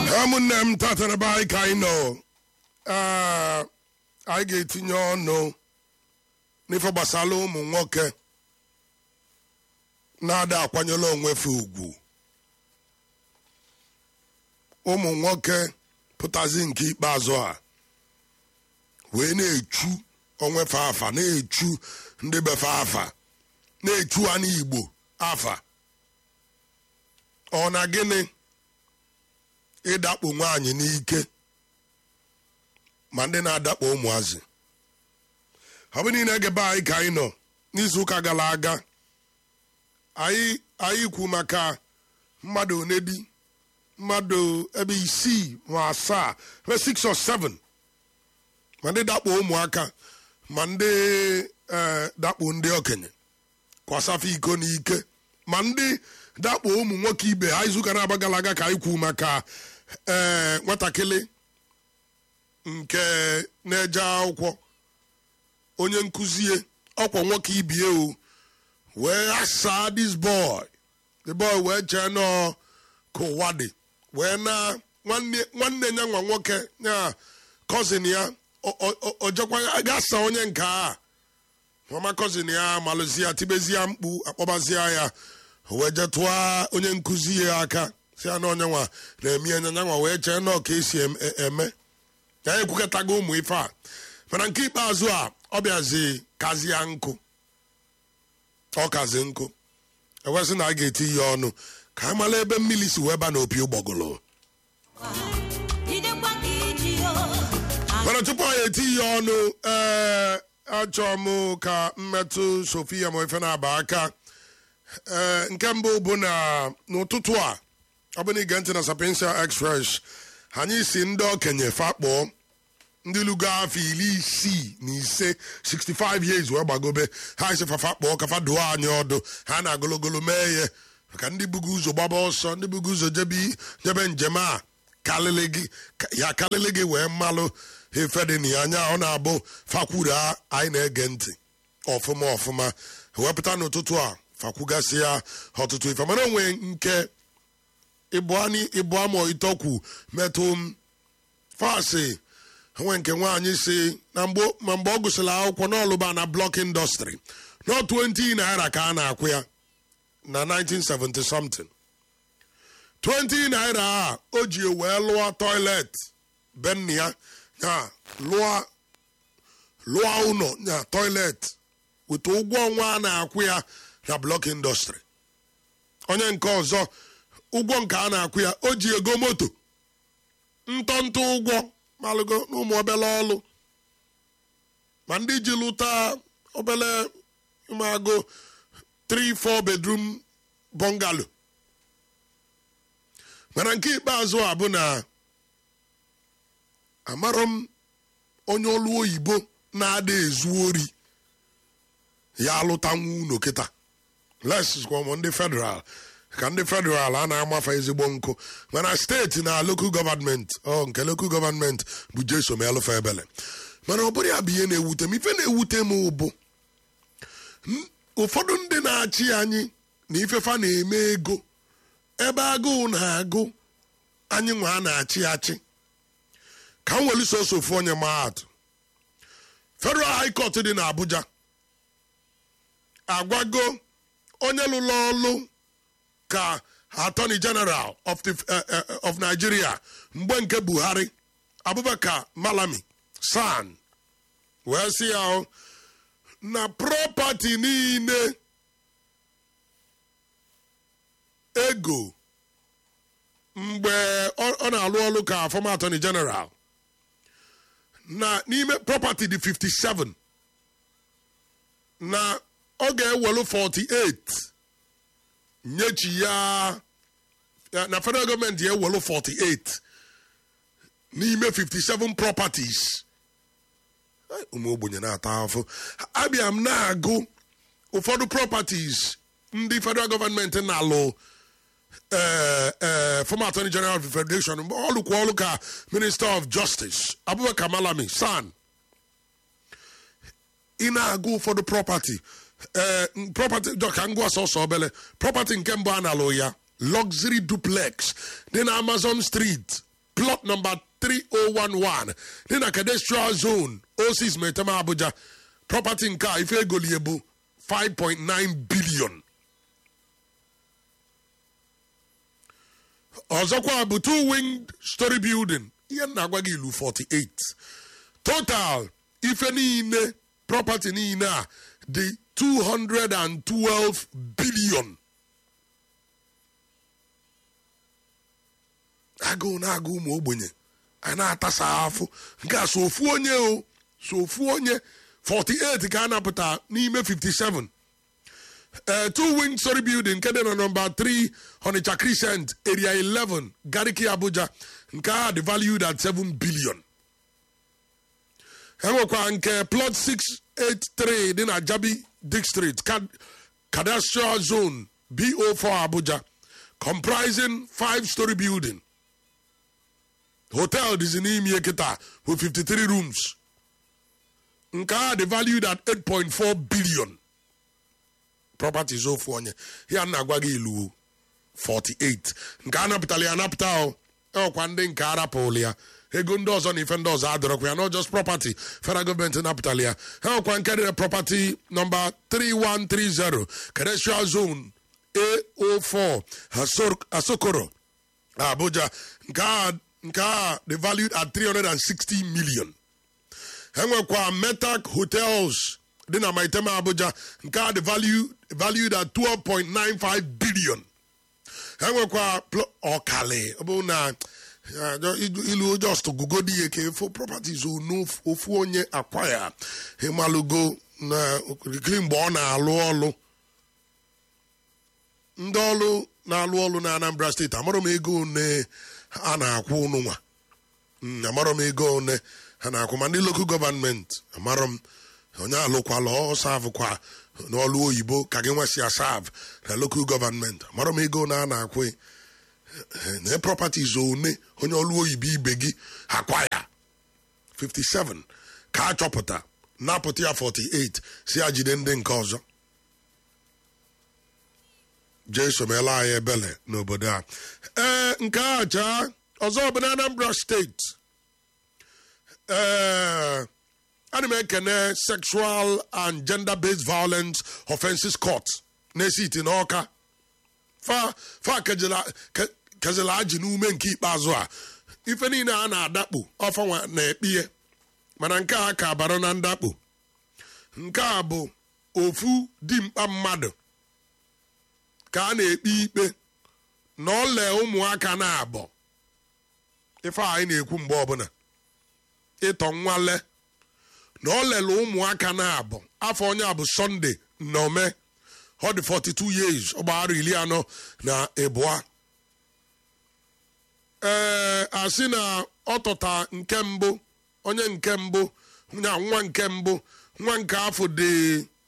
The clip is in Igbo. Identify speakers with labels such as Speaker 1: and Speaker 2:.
Speaker 1: ụmụnne m tata na be anyị ka anyị nọ Ee, anyị ga-etinye ọnụ n'ife gbasara ụmụ nwoke na-ada akwanyela onwefe ugwu ụmụ nwoke pụtazi nke ikpeazụ a wee na-echu onwefe afa na-echu ndị befe afa na-echu anụ igbo afa ọ na gịnị ịdakpo nwaanyị n'ike ma ndị na-adakpo ụmụazị ọ bụ niile ege be anyị ka anyị nọ n'izuụka gara aga anyị anyị kwu maka mmadụ onedi mmadụ ebe isii ma asaa ebe six or seven ma ndị dakpo ụmụaka ma ndị eh, dakpo ndị okenye kwasafa iko n'ike ma ndị dakpo ụmụ nwoke ibe ha izuụka na-aba gara aga ka anyị kwu maka ee nwatakịrị nke na-eje akwụkwọ onye nkụzie ọkwa nwoke ibie o wee asaa this boy the boy wee chee nọ ka ụwa dị wee na nwanne nwanne ya nwa nwoke ya cousin ya o- o- o- o jekwa gasa onye nke a mama cousin ya malụzi ya tibezie mkpu akpọbazie ya o wee je tụọ onye nkụzi ya aka si ya na onye nwa na-eme anya nyanwa wee chee nọ ka esi em- e- eme ya ekwukọtago ụmụ ife a mana nke ikpeazụ a ọ bịazi kazie nkụ ọ kazi nkụ ewesị na a ga-eti ya ọnụ ka a mara ebe mmiri si wee ba n'opi ụgbọgụlụ
Speaker 2: jidekwa ka iji o
Speaker 1: mana tupu anyị eti ya ọnụ ee achọọ m ka mmetụ sofia ma ife na-aba aka ee nke mbụ bụ na n'ụtụtụ a ọ bụ na ige ntị na sapiensia express anyị si ndị okenye fakpọọ ndị lugo afọ iri isii na ise 65 years wee gbagobe ha isi fafa kpọọ kafa duo anyị ọdụ ha na agologolo mee ya maka ndị bugo ụzọ gbaba ọsọ ndị bugo ụzọ jebe jebe njem a kalịlị gị ka- ya kalịlị gị wee mmalụ efe dị na ya anya ọ na-abụ fakwuru a anyị na-ege ntị ọfụma ọfụma wepụta n'ụtụtụ a fakwugasị ya ọtụtụ ife mana onwe nke ịbụ amụ itokwu metụ m fasị nwe nke nwaanyị si na mgbe ma mgbe ọ gụsịrị akwụkwọ n'ọlụba na blọk indọstrị nọ 20 naira ka a na-akwụ ya na 1970 something 20 naira a o ji wee lụọ toilet be nna ya ya lụọ lụọ ụlọ ya toilet weta ụgwọ ọnwa a na-akwụ ya na blọk indọstrị onye nke ọzọ ụgwọ nke a na-akwụ ya o ji ego moto ntọntọ ụgwọ malụgo n'ụmụ obele ọlụ ma ndị ji lụta obele ụmụagụ 3-4 bedroom bungalow mana nke ikpeazụ a bụ na amarọ m onye ọlụ oyibo na-ada ezu ori ya alụtanwu unu kịta leskwam ndị federal ka ndị federal a na-amafe ezigbo nkụ mana steeti na lokal gọvanmenti ọ nke lokal gọvanmenti bụ jeso ma elụfe ebele mana ọ bụrụ ya bụ ihe na-ewute m ife na-ewute m bụ n- ụfọdụ ndị na-achị anyị na ifefa na-eme ego ebe agụụ na-agụ anyị nwa a na-achị achị ka m welu soso ofu onye mahadum federal high court dị na abuja agwago onye lụrụ ọlụ ka attorney general of, the, uh, uh, of nigeria mgbe nke buhari abubakar malami san wee sị ya o, na property niile ego mgbe ọ ọ na-alụ ọlụ ka former attorney general na n'ime property dị 57 na ọ ga-ewelu 48 nyechi ya ya- na federal gọọmenti ya ewelu 48 n'ime 57 properties Ai, ụmụ ogbenye na-ata afụ abịa m na-agụ ụfọdụ properties ndị federal gọọmenti na-alụ eh, eh, former attorney general of the federation mgbe ọ lụkwa ọlụ ka minister of justice abubakar malami san ị na-agụ ụfọdụ property eh, property dọ ka ngwa sọsọ obele property nke mbụ a na-alụ ya luxury duplex dị na amazon street plot number 3011 dị na cadastral zone osis metema abuja property nke a ife egolie bụ 5.9 billion ọzọkwa bụ two winged story building ihe m na-agwa gị ilu 48 total ife niile property niile a dị 212 billion agụụ na-agụ ụmụ ogbenye a na-atasa afụ nke a so ofu onye o so ofu onye 48 ka a napụta n'ime 57 uh, two wing story building nke dị na nọmba 3 Onitsha Crescent area 11 Gariki Abuja nke a dị valued at 7 billion enwekwa nke plot 683 dị na Jabi District cadastral zone BO4 Abuja comprising five story building hotel dịzi n'ime kịta with 53 rooms nke a dị valued at 8.4 billion properties ofu onye ya na-agwa gị ilu 48 nke a napụtara ya anapụta o ọkwa ndị nke arapụrụ ya ego ndị ọzọ na ife ndị ọzọ adịrọkwa ya not just property federal gọọmenti napụtara ya ha ọkwa nke dị property nọmba 3130 cadastral zone A04 Asokoro Abuja nke a nke a dị valued at 360 million enwekwa metac hotels dị na maitema abuja nke a dị valued at 12.95 billion enwekwa ọkali ọ bụ na ilu just gugodi ihe ka efo properties ofu onye akwaya ịmalụgo na okirikiri mgbe ọ na-alụ ọlụ ndị ọlụ na-alụ ọlụ na anambra steeti amarọ m ego one a na-akwụ ụnụ nwa amarọ m ego one ha na-akwụ ma ndị lokal gọvanmenti amarọ m onye alụkwala ọsavụkwa n'ọlụ oyibo ka gị nwesị asav na lokal gọvanmenti amarọ m ego na a na-akwụ na properties one onye ọlụ oyibo ibe gị akwa ya 57 ka a chọpụta napụta ya 48 si ya jide ndị nke ọzọ jesu meela anyị ebele n'obodo a ee nke a chaa ọzọ bụ na anambra steeti ee ana m ekene sexual and gender based violence offenses court na-esi iti n'ọka fa fa kezela ajị n'ume nke ikpeazụ a ife niile a na-adakpo ọfanwa na-ekpie mana nke a ka bara na ndakpo nke a bụ ofu dimkpa mmadụ ka a na-ekpe ikpe na ọle ụmụaka na-abọ ife anyị na-ekwu mgbe ọbụla ịtọ nwale na ọ lele ụmụaka na-abọ afọ onye a bụ sọnde nnome ọ dị 42 years ọgbaghara iri anọ na ịbụa ee asị na ọ tọta nke mbụ onye nke mbụ na nwa nke mbụ nwa nke afọ dị